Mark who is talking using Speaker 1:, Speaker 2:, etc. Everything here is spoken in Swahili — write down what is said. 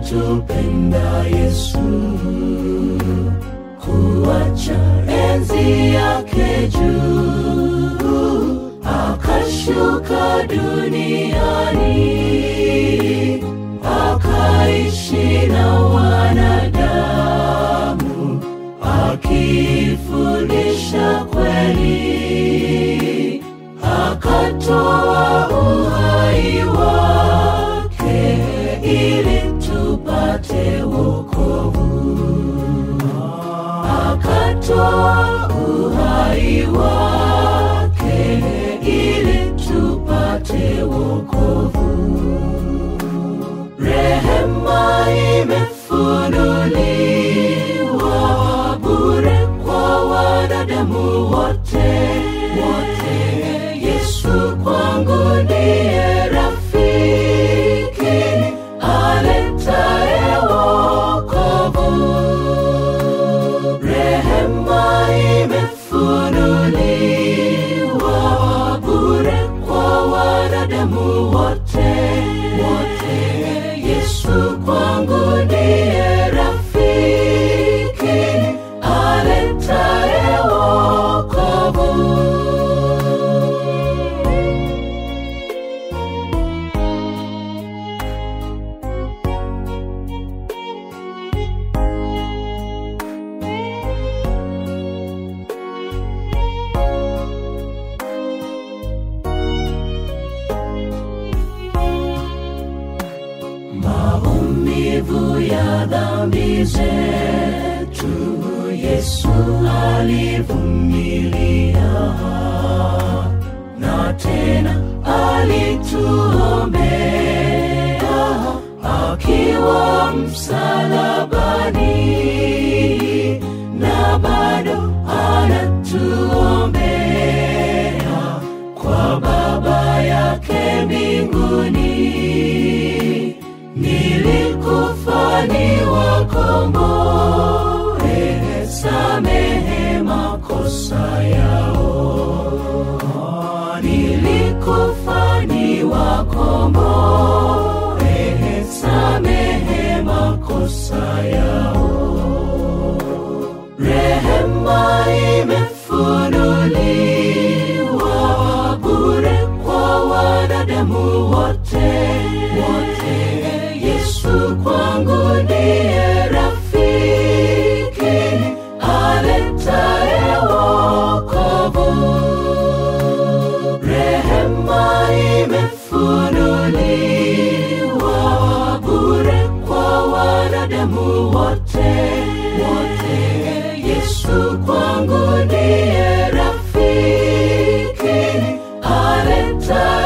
Speaker 1: alitupenda Yesu kuacha enzi yake juu akashuka duniani akaishi na wanadamu akifundisha kweli akatoa uhai wake ili tupate wokovu akatoa uhai wake ili tupate wokovu rehema imefunuliwa bure kwa wanadamu wote wote yesu kwangu ndiye rafiki aletaye wokovu rehema imefunuliwa bure kwa wanadamu wote wote yesu kwangu ndiye rafiki aletaye wokovu maumivu ya dhambi zetu yesu alivumilia na tena alituombea akiwa msalabani na bado anatuombea kwa baba yake mbinguni nilikufa ni wakomboe samehe makosa yao nilikufa ni wakomboe samehe makosa yao rehema imefunuliwa bure kwa wanadamu wote wote yesu kwangu ndiye rafiki aletaye wokovu rehema imefunuliwa bure kwa wanadamu wote wote yesu kwangu ndiye rafiki aletaye